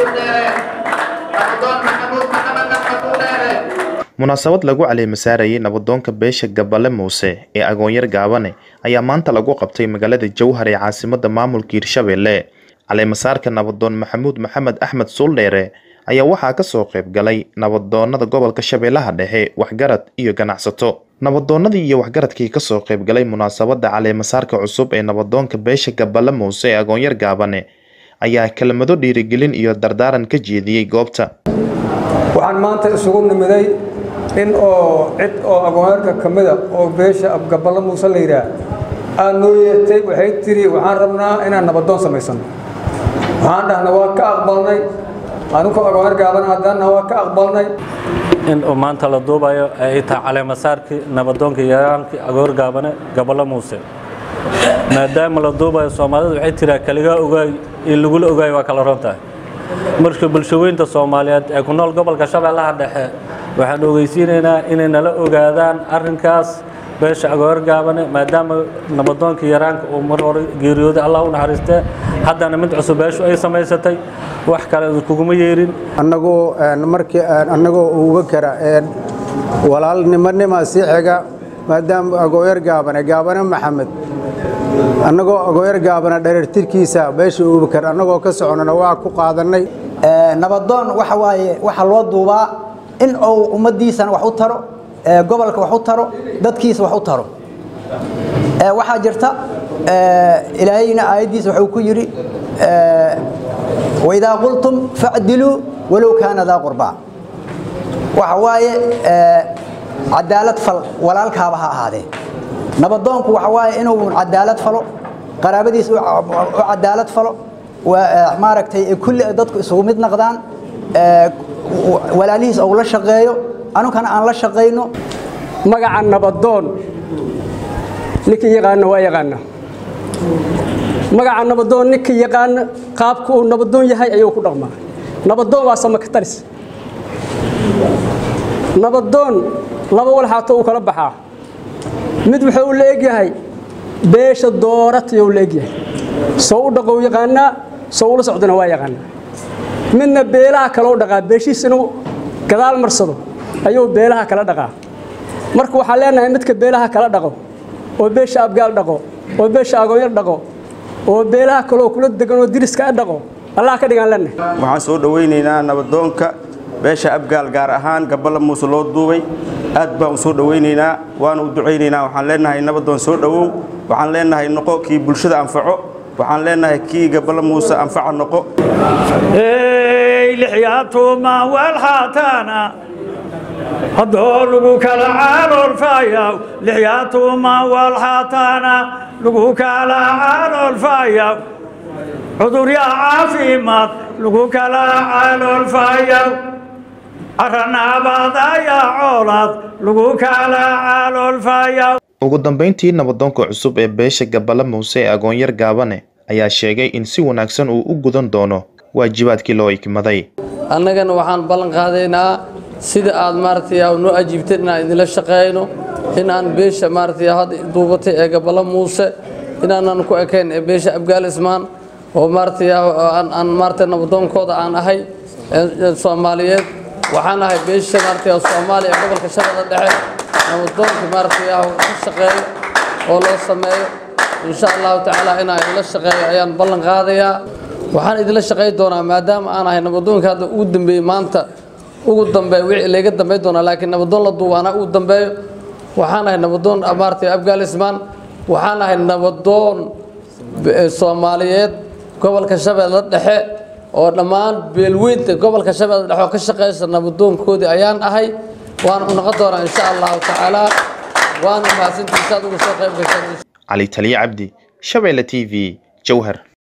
munaasabad lagu caleemasaarayay nabadoonka beesha gabale muuse ee agoonyar gaabane ayaa maanta lagu qabtay magaalada jowhar ee caasimada maamulka hirshabelle caleemasaarka nabadoon maxamuud maxamed axmed suuldheere ayaa waxaa kasoo qayb galay nabadoonada gobolka shabeellaha dhexe waxgarad iyo ganacsato nabadoonadii iyo waxgaradkii kasoo qayb galay munaasabada caleemasaarka cusub ee nabadoonka beesha gabale muuse ee agoonyar gaabane ayaa kelmado dhiirigelin iyo dardaaran ka jeediyey goobta waxaan maanta isugu nimiday in oo cid oo agoonyarka ka mida oo beesha abgaballo muuse la yidhaah aad noo yeertay waxay tiri waxaan rabnaa inaan nabadoon samaysano waxaan dhahna waa ka aqbalnay anunkoo agoonyar gaaban haddaanna waa ka aqbalnay in uu maanta la duubayo ay tahay caleemasaarkii nabadoonka yaraankii agoor gaabane gaballo muuse maadaama la duubayo soomaalidu waxay tiraa kaligaa ogaay iyo lagula ogaay waa kala ron tahay marka bulshaweynta soomaaliyeed ee ku nool gobolka shabeellaha dhexe waxaan ogeysiinaynaa inay nala ogaadaan arrinkaas beesha agoor gaabane maadaama nabadoonka yaraanka uu mar hore geeriyooday allah u naxariistee haddana mid cusub beeshu ay samaysatay wax kale kuguma yeerin annagoo markii annagoo uga kara walaalnimonima sii xiga maadaama agooyar gaabane gaabane maxamed annagoo agooyar gaabana dherartirkiisa beesha uubakar annagoo ka soconana waa ku qaadannay nabadoon waxa waaye waxaa loo duubaa in uu ummaddiisana wax u taro gobolka wax u taro dadkiisa wax u taro waxaa jirta ilaahayna aayaddiisa wuxuu ku yidhi waidaa qultum facdiluu walow kaana daa qurbaa waxa waaye cadaalad fal walaalkaaba ha ahaadee nabadoonku waxa waaye inuu cadaalad falo qaraabadiisa u cadaalad falo maaragtay kulli dadku isugu mid naqdaan walaalihiis uu la shaqeeyo anunkana aan la shaqayno magaca nabadoon ninkii yaqaana waa yaqaana magaca nabadoon ninkii yaqaana qaabka uu nabadoon yahay ayuu ku dhaqmaa nabadoon waa samakataris nabadoon laba walxaato uu kala baxaa mid wuxuu la egyahay beesha dooratayou la egyahay soo u dhaqow yaqaanaa soo ula socdana waa yaqaanaa midna beelaha kaleu dhaqaa beeshiis inuu gadaal marsado ayuu beelaha kala dhaqaa marka waxaan leenahay midka beelaha kala dhaqo oo beesha abgaal dhaqo oo beesha agoonyar dhaqo oo beelaha kaloo kula degan oo diriska a dhaqo allah ka dhigaan leenahay waxaan soo dhowaynaynaa nabadoonka beesha abgaal gaar ahaan gaballa muuse loo duubay aad baan u soo dhowaynaynaa waana u ducaynaynaa waxaan leenahay nabadoon soo dhowow waxaan leenahay noqo kii bulshada anfaco waxaan leenahay kii gaballa muuse anfaca noqo lixyaatuma walxaataana haddoo lagu kala caloolfayaw lixyaatuma walxaataana lagu kala caloolfayaw cuduryaa caafimaad lagu kala caloolfayaw caranaabadayaa coolaad lagu kala caloolfayaw ugu dambeyntii nabadoonka cusub ee beesha gabale muuse ee agoonyar gaabane ayaa sheegay in si wanaagsan uu u gudan doono waajibaadkii loo ikmaday annagana waxaan ballan qaadaynaa sida aad maaragtay noo ajiibteen inaan idinla shaqeeyno inaan beesha maaragtay hadda duubatay ee gabalo muuse inaanan ku ekayn ee beesha abgaal ismaan oo maaragtay aan maaragtay nabadoonkooda aan ahay soomaaliyeed waxaan ahay beesha maaragtay soomaaliya ee gobolka shabeella dhexe nabadoonka maaragtay ka shaqeeyo oo loo sameeyo insha allahu tacaala inaan idinla shaqeeyo ayaan ballan qaadayaa waxaan idinla shaqayn doonaa maadaama aan ahay nabadoonka hadda ugu dambeeyey maanta ugu dambeeyo wixii layga dambayn doonaa laakiin nabadoon la duuba anaa ugu dambeeyo waxaan ahay nabadoon maaragtay abgaal ismaan waxaan ahay nabadoon soomaaliyeed gobolka shabeelle dhexe oo dhammaan beelweynta gobolka shabeelle dhexe oo ka shaqeysa nabadoonkoodii ayaan ahay waan u noqon doonaa insha allahu tacaala waana mahadsantiisaad uga soo qayb gashaan cali taliye cabdi shabeelle t v jowhar